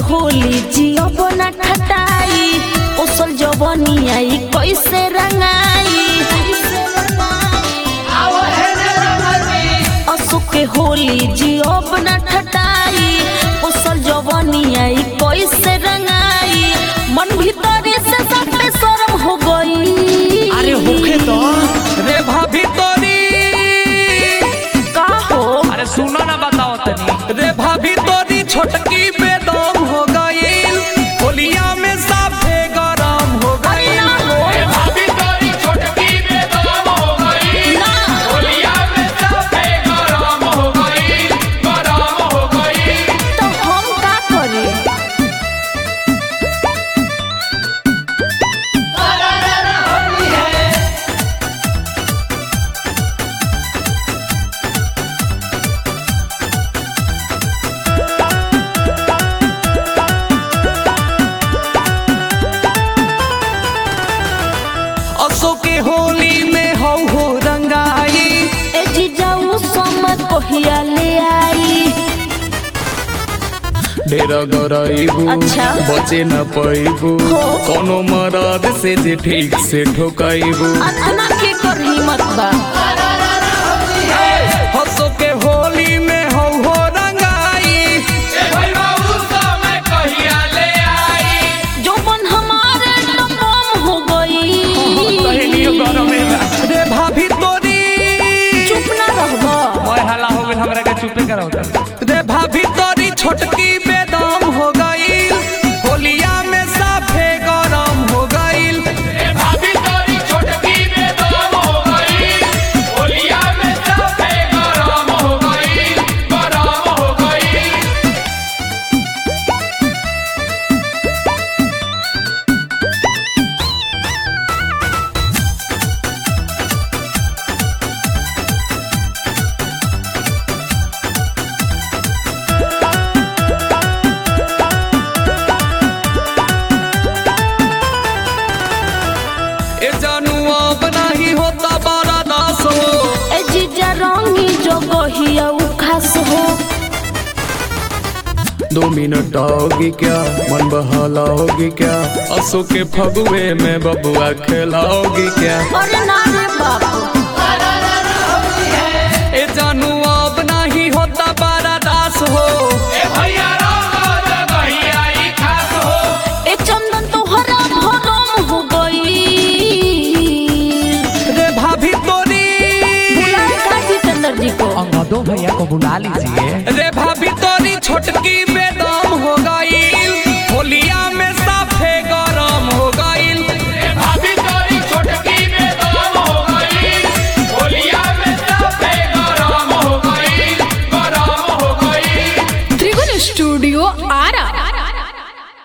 होली जियब ना ठटाई ओसल जवनी आई कैसे रंगाई असु के होली जियब ना ठटाई ओसल जवनी आई कैसे रंगाई मन भीतरे से सब पे शर्म हो गई अरे होखे तो रे भाभी तोरी का हो अरे सुनो ना बताओ तनी रे भाभी तोरी छोटकी बेदम हो गईल होलिया में साफे गरम हो अरे गईल ना हो भाभी तोरी छोटकी बेदम हो गई ना होलिया में सबे गरम हो गई गरम हो गई तो हम का करी असो के होली में हो हो रंगाई ए जीजाऊ समझ कहिया ले आई ढेरा गराइबू अच्छा। बचे न पैबू हो। कोनो मरद से जे ठीक से ठोकाइबू अतना के कर हिम्मत बा हसो के होली में हो हो रंगाई ए भाई बाबू समय कहिया ले आई जो मन हमारे तो कम हो सहेलियो गई गरम है रे भाभी तोरी चुप ना रहबा मैं हला हो गइल हमरा के चुपे कराओ रे भाभी तोरी छोटकी बेदम हो गईल होलिया में साफे गरम हो गईल ए भाभी तोरी छोटकी बेदम हो गई होलिया में सबे गरम हो गई गरम हो गई ए जानू अब नहीं होता बारा दास हो ए जीजा रंगी जो गहिया उ खास हो दो मिनट आओगी क्या मन बहलाओगी क्या असो के फगुए में बबुआ खेलाओगी क्या अरे ना रे बाप ए जानू अब नहीं होता बारा दास हो ए भैया रंग जगहिया ई खास हो ए चंदन तोहरा भरम हो गई रे भाभी तोरी बुलाए का जितेंद्र जी को अंगदो भैया को बुला लीजिए रे भाभी तोरी छोटकी बे